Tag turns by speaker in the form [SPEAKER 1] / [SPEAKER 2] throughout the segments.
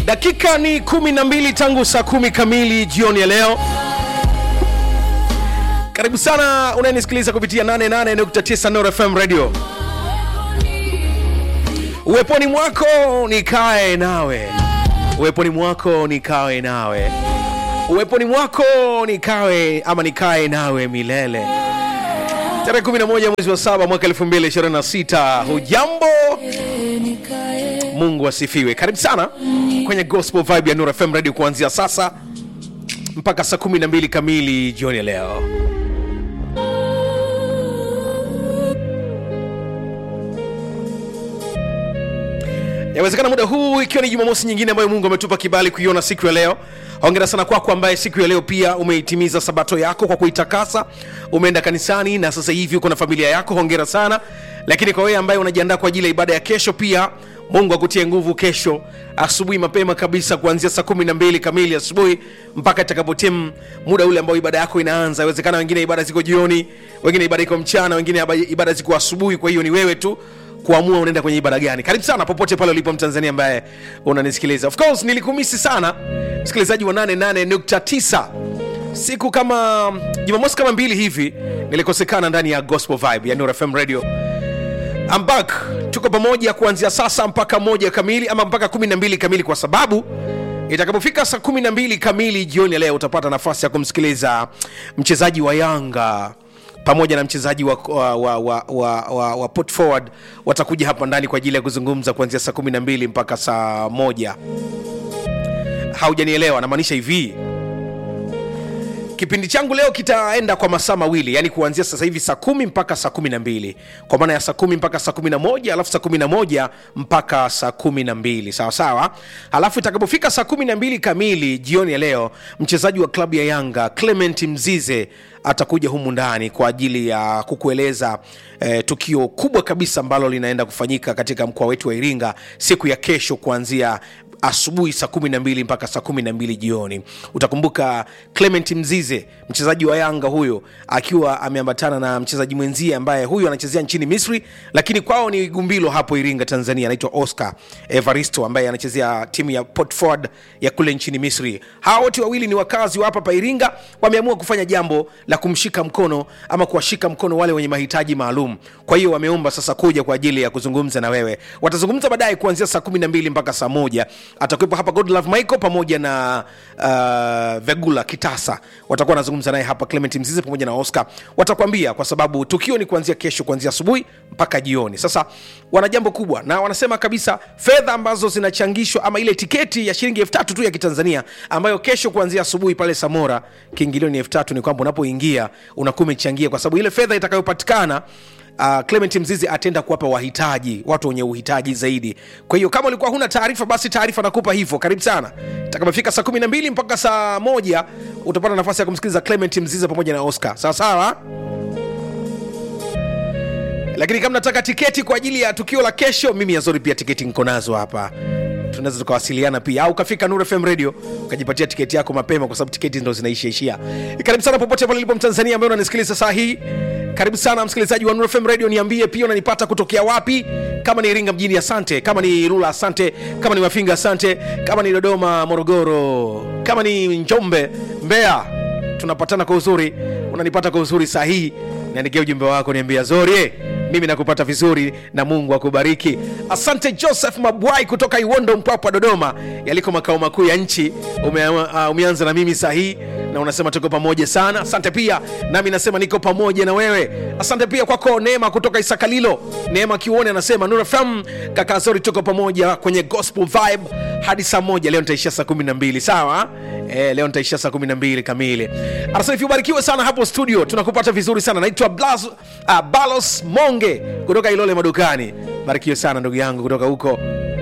[SPEAKER 1] dakika ni kumi na mbili tangu saa kumi kamili jioni ya leo karibu sana unayenisikiliza kupitia 88.9 Nord FM radio uweponi mwako nikae nawe uweponi mwako nikawe nawe uweponi mwako nikawe ama nikae nawe milele tarehe 11 mwezi wa saba mwaka 2026 hujambo mungu asifiwe karibu sana kwenye gospel vibe ya Nuru fm radio kuanzia sasa mpaka saa 12 kamili jioni ya leo yawezekana muda huu ikiwa ni jumamosi nyingine ambayo mungu ametupa kibali kuiona siku ya leo hongera sana kwako ambaye siku ya leo pia umeitimiza sabato yako kwa kuitakasa umeenda kanisani na sasa hivi uko na familia yako hongera sana lakini kwa wewe ambaye unajiandaa kwa ajili ya ibada ya kesho pia mungu akutie nguvu kesho asubuhi mapema kabisa kuanzia saa kumi na mbili kamili asubuhi mpaka itakapotimu muda ule ambao ibada yako inaanza inawezekana wengine ibada ziko jioni wengine ibada iko mchana wengine ibada ziko asubuhi kwa hiyo ni wewe tu kuamua unaenda kwenye ibada gani karibu sana popote pale ulipo mtanzania ambaye unanisikiliza of course nilikumisi sana msikilizaji wa 88.9 siku kama jumamosi kama mbili hivi nilikosekana ndani ya gospel vibe ya Nuru fm radio I'm back tuko pamoja kuanzia sasa mpaka moja kamili ama mpaka 12 kamili kwa sababu itakapofika saa 12 kamili jioni ya leo utapata nafasi ya kumsikiliza mchezaji wa yanga pamoja na mchezaji wa, wa, wa, wa, wa, wa, wa put forward watakuja hapa ndani kwa ajili ya kuzungumza kuanzia saa 12 mpaka saa moja haujanielewa namaanisha hivi kipindi changu leo kitaenda kwa masaa mawili yani kuanzia sasa hivi saa kumi mpaka saa kumi na mbili kwa maana ya saa kumi mpaka saa kumi na moja alafu saa kumi na moja mpaka saa kumi na mbili sawa sawa alafu itakapofika saa kumi na mbili kamili jioni ya leo mchezaji wa klabu ya yanga clement mzize atakuja humu ndani kwa ajili ya kukueleza eh, tukio kubwa kabisa ambalo linaenda kufanyika katika mkoa wetu wa iringa siku ya kesho kuanzia asubuhi saa kumi na mbili mpaka saa kumi na mbili jioni utakumbuka clement mzize mchezaji wa yanga huyo akiwa ameambatana na mchezaji mwenzie ambaye huyu anachezea nchini misri lakini kwao ni gumbilo hapo iringa tanzania anaitwa oscar evaristo ambaye anachezea timu ya port Ford ya kule nchini misri hawa wote wawili ni wakazi wa hapa pa iringa wameamua kufanya jambo la kumshika mkono ama kuwashika mkono wale wenye mahitaji maalum kwa hiyo wameomba sasa kuja kwa ajili ya kuzungumza na wewe watazungumza baadaye kuanzia saa kumi na mbili mpaka saa moja atakuwepo hapa godlove michael pamoja na uh, vegula kitasa watakuwa wanazungumza naye hapa clement mzize pamoja na oscar watakwambia kwa sababu tukio ni kuanzia kesho kuanzia asubuhi mpaka jioni sasa wana jambo kubwa na wanasema kabisa fedha ambazo zinachangishwa ama ile tiketi ya shilingi elfu tatu tu ya kitanzania ambayo kesho kuanzia asubuhi pale samora kiingilio ni elfu tatu ni kwamba unapoingia unakuwa umechangia kwa sababu ile fedha itakayopatikana uh, clement mzizi ataenda kuwapa wahitaji watu wenye uhitaji zaidi kwa hiyo kama ulikuwa huna taarifa basi taarifa nakupa hivyo karibu sana takapofika saa 12 mpaka saa moja utapata nafasi ya kumsikiliza clement mzizi pamoja na oscar sawa sawa lakini kama nataka tiketi kwa ajili ya tukio la kesho mimi yazori pia tiketi niko nazo hapa tunaweza tukawasiliana pia au ukafika Nuru FM radio ukajipatia tiketi yako mapema kwa sababu tiketi ndo zinaishaishia karibu sana popote pale ulipo mtanzania ambaye unanisikiliza saa hii karibu sana msikilizaji wa Nuru FM radio niambie pia unanipata kutokea wapi kama ni iringa mjini asante kama ni rula asante kama ni mafinga asante kama ni dodoma morogoro kama ni njombe mbeya tunapatana kwa uzuri unanipata kwa uzuri saa hii niandikia ujumbe wako niambia zori mimi nakupata vizuri na mungu akubariki asante joseph mabwai kutoka iwondo mpwapwa dodoma yaliko makao makuu ya nchi ume, uh, umeanza na mimi saa hii na unasema tuko pamoja sana asante pia nami nasema niko pamoja na wewe asante pia kwako neema kutoka isakalilo neema kiuone anasema nurafm kaka zori tuko pamoja kwenye gospel vibe hadi saa moja leo nitaishia saa kumi na mbili sawa e, leo nitaishia saa kumi na mbili kamili anasema hivi ubarikiwe sana hapo studio tunakupata vizuri sana naitwa uh, balos monge kutoka ilole madukani barikiwe sana ndugu yangu kutoka huko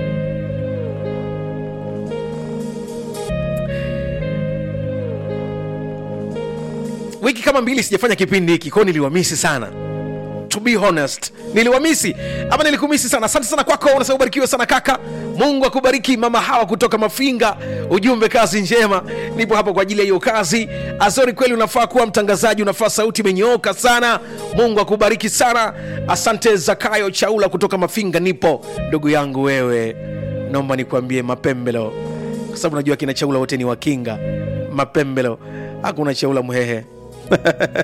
[SPEAKER 1] wiki kama mbili sijafanya kipindi hiki kwao niliwamisi sana to be honest niliwamisi ama nilikumisi sana asante sana kwako unasema ubarikiwe sana kaka mungu akubariki mama hawa kutoka mafinga ujumbe kazi njema nipo hapa kwa ajili ya hiyo kazi azori kweli unafaa kuwa mtangazaji unafaa sauti imenyooka sana mungu akubariki sana asante zakayo chaula kutoka mafinga nipo ndugu yangu wewe naomba nikuambie mapembelo kwa sababu najua kina chaula wote ni wakinga mapembelo hakuna chaula mhehe